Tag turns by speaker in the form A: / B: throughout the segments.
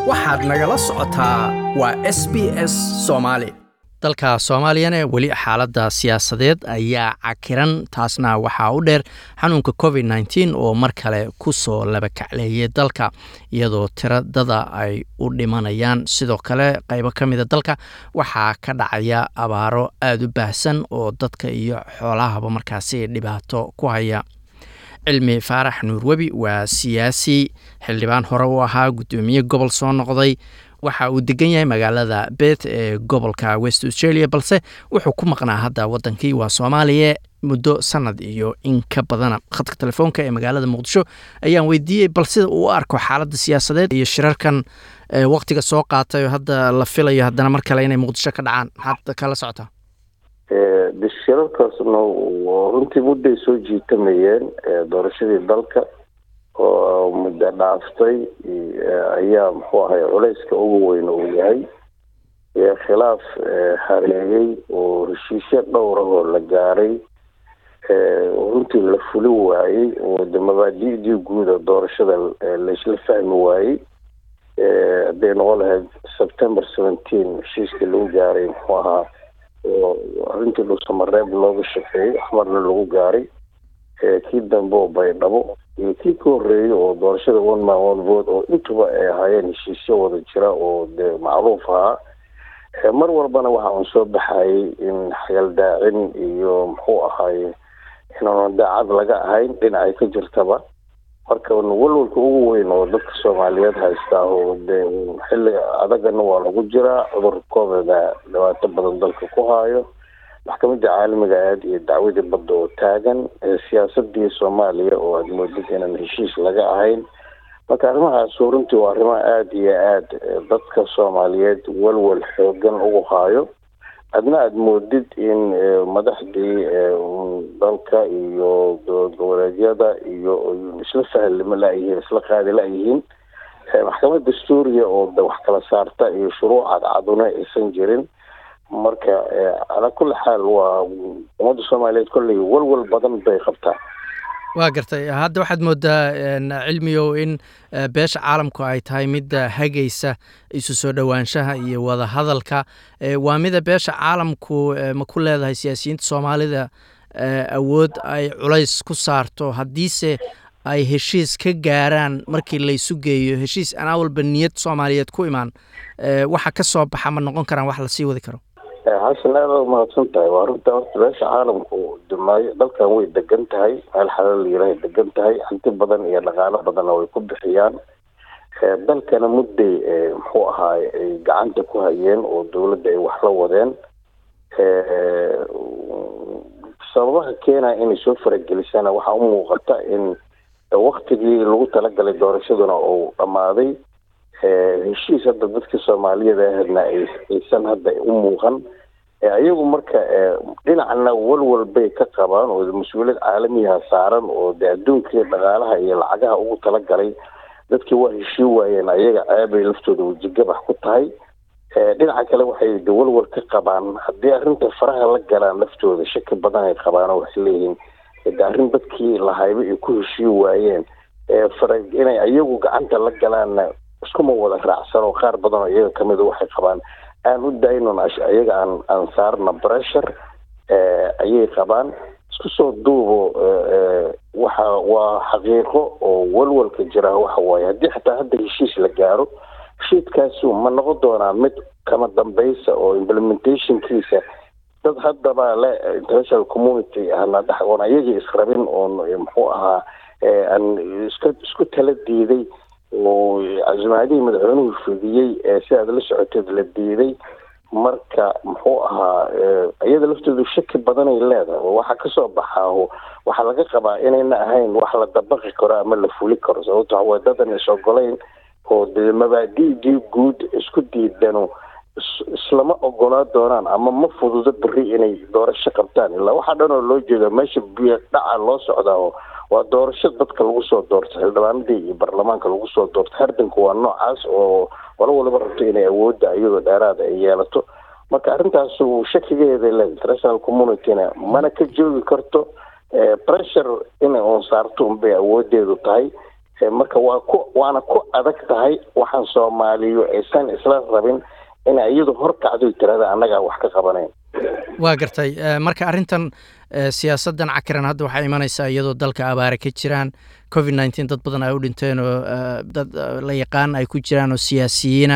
A: waxaad nagala socotaa waa s b s soomaali dalka soomaaliyana weli xaaladda siyaasadeed ayaa cakiran taasna waxaa u dheer xanuunka covid nteen oo mar kale ku soo labakacleeyay dalka iyadoo tiradada ay u dhimanayaan sidoo kale qaybo ka mida dalka waxaa ka dhacaya abaaro aada u baahsan oo dadka iyo xoolahaba markaasi dhibaato ku haya cilmi faarax nuurwebi waa siyaasi xildhibaan hore u ahaa guddoomiye gobol soo noqday waxa uu degan yahay magaalada bet ee gobolka west australia balse wuxuu ku maqnaa hadda wadankii waa soomaaliya muddo sanad iyo in ka badana khadka telefoonka ee magaalada muqdisho ayaan weydiiyey bal sida uu u arko xaaladda siyaasadeed iyo shirarkan waktiga soo qaatay oo hadda la filayo haddana mar kale inay muqdisho ka dhacaan maxaad kala socotaa
B: de shirarkaasna runtii mudday soo jiitamayeen doorashadii dalka oo muddo dhaaftay ayaa muxuu ahay culayska ugu weyn uu yahay khilaaf hareegay oo heshiisyo dhowr ah oo la gaaray runtii la fuli waayey oo de mabaadi'dii guuda doorashada laisla fahmi waayey hadday noqon lahayd september seventeen heshiiskii lagu gaaray muxuu ahaa oo arrintii dhuusamareeb looga shaqeeyey axmarna lagu gaaray kii dambe oo baydhabo iyo kii ka horreeyay oo doorashada one man one vote oo intuba ay ahaayeen heshiisyo wada jira oo dee macruuf ahaa mar walbana waxa uun soo baxayay in xagaldaacin iyo muxuu ahaaye inaanu daacad laga ahayn dhinacay ka jirtaba marka walwalka ugu weyn oo dadka soomaaliyeed haystaa oo dee xilli adagana waa lagu jiraa cudur covidna dhibaato badan dalka ku haayo maxkamadda caalamiga aad iyo dacwadii badda oo taagan siyaasadii soomaaliya oo aada moodid inaan heshiis laga ahayn marka arrimahaas runtii waa arrimo aada iyo aada dadka soomaaliyeed walwal xoogan ugu haayo adna aada moodid in madaxdii dalka iyo dowlad goboleedyada iyo isla fahlimo layihiin isla qaadi la-yihiin maxkamad dastuuriya oo wax kala saarta iyo shuruuc cadcaduna aysan jirin marka calaa kulli xaal waa ummadda soomaaliyeed kolley walwal badan bay qabtaa
A: waa gartay hadda waxaad moodaa cilmigow in beesha caalamku ay tahay midda hagaysa isu soo dhowaanshaha iyo wada hadalka waa mida beesha caalamku ma ku leedahay siyaasiyiinta soomaalida awood ay culays ku saarto haddiise ay heshiis ka gaaraan markii laysu geeyo heshiis anaa walba niyad soomaaliyeed ku imaan waxa ka soo baxa ma noqon karaan wax lasii wadi karo
B: xasan aada a mahadsan tahay waa runta horta beesha caalamku dumaayo dalkan way degan tahay meel xalal yarahay degan tahay hanti badan iyo dhaqaalo badanna way ku bixiyaan dalkana mudday muxuu ahaay ay gacanta ku hayeen oo dowladda ay wax la wadeen sababaha keenaya inay soo faragelisana waxaa u muuqata in waktigii lagu talagalay doorashaduna uu dhammaaday heshiis hadda dadka soomaaliyada ahadna aysan hadda u muuqan iyagu marka dhinacna walwal bay ka qabaan oo mas-uuliyad caalamiyaha saaran oo de adduunkii dhaqaalaha iyo lacagaha ugu talagalay dadkii waa heshii waayeen ayaga ceebay laftooda wejigabax ku tahay dhinaca kale waxay de walwal ka qabaan haddii arrinta faraha la galaan laftooda shaki badan ay qabaan oo waxay leeyihiin de arrin dadkii lahayba ay ku heshii waayeen fara inay iyagu gacanta la galaanna iskuma wada raacsan oo qaar badan oo iyaga kamid a waxay qabaan aan u daynon iyaga aan aan saarna pressure ayay qabaan isku soo duubo waxa waa xaqiiqo oo walwalka jira waxa waaye haddii xataa hadda heshiis la gaaro heshiiskaasu ma noqon doonaa mid kama dambaysa oo implementationkiisa dad haddaba le international community ahna dhex oon ayagii israbin oon muxuu ahaa aan iska isku tala diiday oo casimaadihii madaxweynuhu fidiyey ee si aad la socoteed la diiday marka muxuu ahaa iyada laftoodu shaki badanay leedahay oo waxaa kasoo baxaa waxaa laga qabaa inayna ahayn wax la dabaqi karo ama la fuli karo sababto waxaway dadan is ogolayn oo dee mabaadi'dii guud isku diidano islama ogolaa doonaan ama ma fududo beri inay doorasho qabtaan ilaa waxaa dhan oo loo jeeda meesha biyo dhaca loo socdaa oo waa doorasho dadka lagu soo doorto xildhibaanadii iyo baarlamaanka lagu soo doorto hardanku waa noocaas oo qolo waliba rabto inay awoodda iyadoo dheeraada ay yeelato marka arrintaas shakigeeda le international communityna mana ka joogi karto pressure inay oon saarto unbay awoodeedu tahay marka waa ku waana ku adag tahay waxaan soomaaliyu aysan isla rabin ina iyadu horkacdo tirada annagaa wax ka qabanayn
A: waa gartay marka arrintan siyaasaddan cakiran hadda waxaa imanaysaa iyadoo dalka abaare ka jiraan covid nneteen dad badan ay u dhinteen oo dad la yaqaan ay ku jiraan oo siyaasiyiina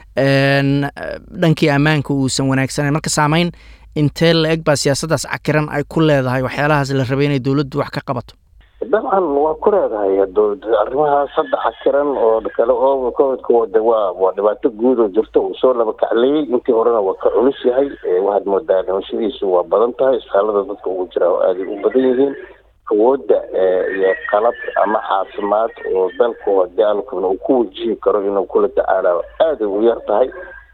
A: dhankii ammaanka uusan wanaagsanayn marka saameyn intee la eg baa siyaasaddaas cakiran ay ku leedahay waxyaalahaas la rabay inay dowladdu wax ka qabato
B: dabcan waa ku leedahay arrimahaas hadda cakiran oo kale oo covidka wada waa waa dhibaato guud oo jirta uu soo laba kacleeyey intii horena waa ka culus yahay waxaad moodaa dhimashadiisu waa badan tahay isbitaalada dadka ugu jira oo aaday u badan yihiin awoodda iyo qalab ama caafimaad oo dalku hadii alkuna uu ku wajihi karo inuu kula tacaala aaday u yar tahay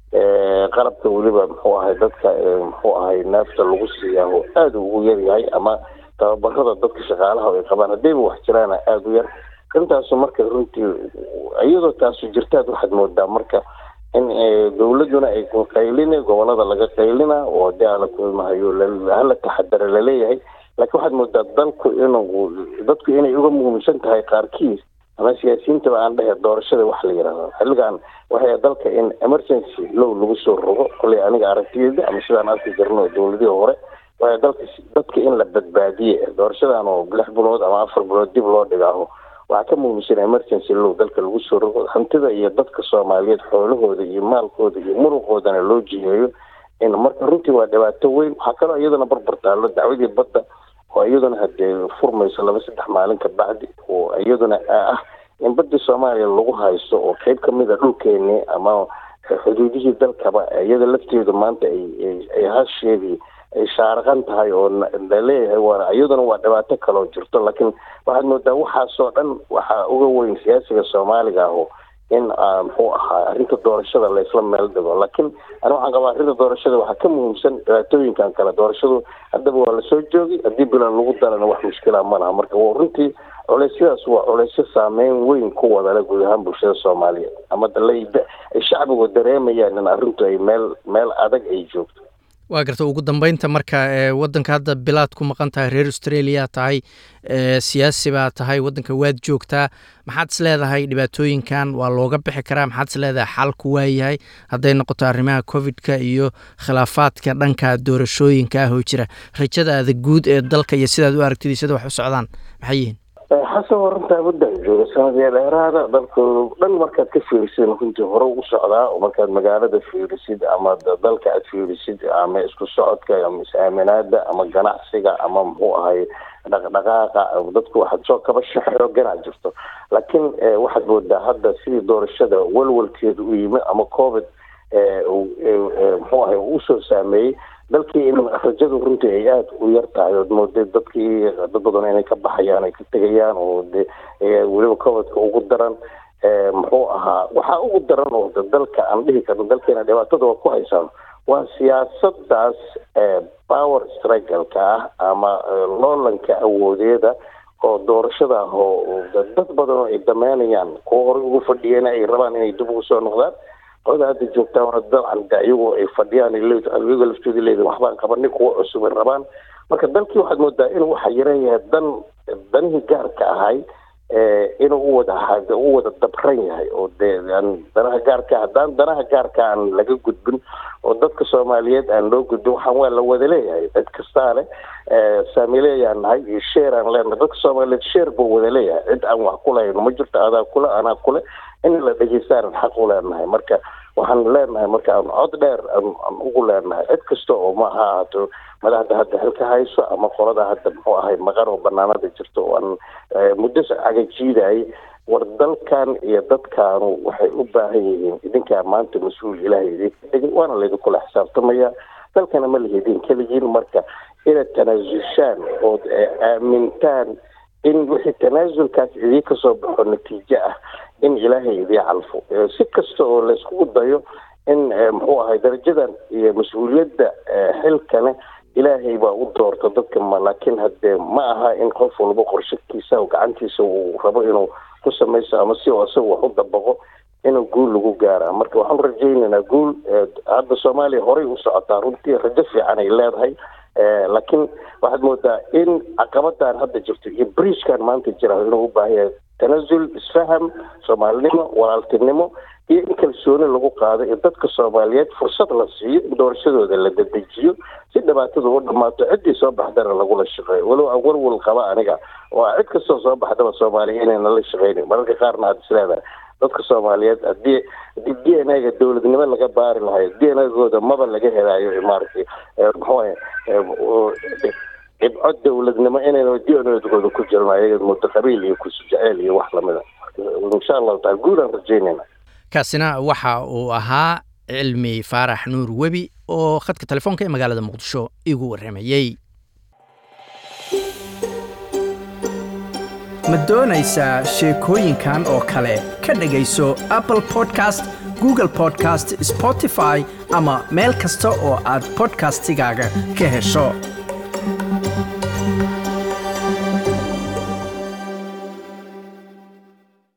B: qalabka weliba muxuu ahay dadka muxuu ahay neefta lagu siiyaa oo aada ugu yar yahay ama tababarada dadka shaqaalaha ay qabaan haddayba wax jiraana aada u yar arrintaasu marka runtii iyadoo taasu jirtaad waxaad moodaa marka in dowladuna ay qaylina gobolada laga qaylina oo hadii ala kulmahayo hala taxadara laleeyahay laakiin waxaad moodaa dalku inuu dadku inay uga muhiimsan tahay qaarkiis ama siyaasiyiintaba aan dhehe doorashada wax la yidhahdo xilligan waxay dalka in emergency low lagu soo rogo koley aniga aragtiyeeda ama sidaan arki jirno dowladihii hore waxa dalka dadka in la badbaadiye doorashadan oo lix bilood ama afar bilood dib loo dhigaaho waxaa ka muhiimsan emergency low dalka lagu soo rogo hantida iyo dadka soomaaliyeed xoolahooda iyo maalkooda iyo muruqoodana loo jiheeyo in marka runtii waa dhibaato weyn waxaa kaloo iyadana barbar taallo dacwadii badda oo iyaduna hadee furmayso laba saddex maalin ka bacdi oo iyaduna ah in badii soomaaliya lagu haysto oo qeyb kamid a dhulkeeni ama xuduudihii dalkaba iyada lafteedu maanta ay hasheedii ay shaaraqan tahay oo laleeyahay waa iyaduna waa dhibaato kaloo jirto laakiin waxaad moodaa waxaasoo dhan waxaa uga weyn siyaasiga soomaaliga aho in muxuu ahaa arrinta doorashada laysla meel dhigo laakiin ani waxaan qabaa arrinta doorashada waxaa ka muhiimsan dhibaatooyinkan kale doorashadu haddaba waa lasoo joogay haddii bilan lagu darana wax mushkila ma laha marka runtii culeysyadaas waa culeysyo saameyn weyn ku wadale guud ahaan bulshada soomaaliyeed ama ay shacbigu dareemayaan in arrintu ay meel meel adag ay joogto
A: waa garta ugu dambeynta marka wadanka hadda bilaad ku maqan tahay reer australia tahay siyaasi baa tahay wadanka waad joogtaa maxaad is leedahay dhibaatooyinkan waa looga bixi karaa maxaad is leedahay xalku waayahay hadday noqoto arrimaha covidka iyo khilaafaadka dhanka doorashooyinka ah oo jira rajadaada guud ee dalka iyo sidaad u aragtid sida wax u socdaan maxay yihiin
B: xasan waa runtaa waddan jooga sanadee dheeraada dalka dhan markaad ka fiirisid runtii hore ugu socdaa oo markaad magaalada fiirisid ama dalka aad fiirisid ama isku socodka ama is-aaminaada ama ganacsiga ama muxuu ahay dhaqdhaqaaqa dadku waxaad soo kabasho xooganaa jirto laakiin waxaad moodaa hadda sidii doorashada walwalkeeda u yimi ama covid muxuu ahay usoo saameeyey dalkii in rajadu runtii ay aada u yar tahay ood mooday dadkii dad badan inay ka baxayaan ay ka tegayaan oo de weliba covidka ugu daran muxuu ahaa waxaa ugu daran oo dalka aan dhihi karno dalkeena dhibaatada waa ku haysaan waa siyaasadaas power struggleka ah ama loolanka awoodeeda oo doorashada ah oo dad badan oo ay dameynayaan kuwa horey ugu fadhiyeen ay rabaan inay dib ugu soo noqdaan qolada hadda joogtaa wana dabcan de iyagoo ay fadhiyaan iyagoo laftooda leedahin waxbaan qabanay kuwa cusub ay rabaan marka dalkii waxaad moodaa inuu waxa yaran yahay dan danihii gaarka ahay inuu uwada u wada dabran yahay oo dee danaha gaarka haddaan danaha gaarka aan laga gudbin oo dadka soomaaliyeed aan loo gudbin waxaan waa la wada leeyahay cid kastaa leh saamileeyaan nahay iyo sheer aan leenahay dadka soomaaliyeed sheer buu wada leeyahay cid aan wax ku lahayno ma jirto adaa kule anaa kule in la dhegeystaan xaq u leenahay marka waxaan leenahay marka aan cod dheer aan ugu leenahay cid kasta oo ma ha ahaato madaxda hadda xilka hayso ama qolada hadda muxuu ahay maqan oo banaanada jirto oo aan muddo cagajiidayay war dalkan iyo dadkaanu waxay u baahan yihiin idinkaa maanta mas-uul ilaahay idinka dhigay waana laydinkula xisaabtamaya dalkana ma lahidin keligiin marka inaad tanaasushaan ood aamintaan in wixii tanaasulkaas idii kasoo baxo natiijo ah in ilaahay idii calfo si kasta oo layskugu dayo in muxuu ahay darajadan iyo mas-uuliyadda xilkane ilaahay baa u doorta dadka ma laakiin haddee ma aha in qof walba qorshakiisa oo gacantiisa uu rabo inuu ku samayso ama si oo isaga wax u dabaqo inuu guul lagu gaara marka waxaan rajaynaynaa guul hadda soomaaliya horey u socotaa runtii rajo fiican ay leedahay laakiin waxaad moodaa in caqabadan hadda jirto iyo briiskan maanta jira inuu u baahan yahay tanasul isfaham soomaalinimo walaaltinimo iyo in kalsooni lagu qaado in dadka soomaaliyeed fursad la siiyo in doorashadooda la dedejiyo si dhibaatada u dhammaato ciddii soo baxdana lagula shaqeeyo walow aan walwal qaba aniga oo cid kastoo soo baxdaba soomaaliya inayna la shaqeynin mararka qaarna aada isleedahay dadka soomaaliyeed hadii hadii d n a-ga dowladnimo laga baari lahayo d n a-gooda maba laga helaayo maaragtay muxuu dhibco dowladnimo inayna d n a-gooda ku jiran ayaga muddo qabiil iyo kusujeceel iyo wax lamida insha allahu taala guud aan rajeynayna
A: kaasina waxa uu ahaa cilmi faarax nuur webi oo khadka telefoonka ee magaalada muqdisho igu warramayey ma doonaysaa sheekooyinkan oo kale ka dhegayso apple podcast google podcast spotify ama meel kasta oo aad bodkastigaaga ka hesho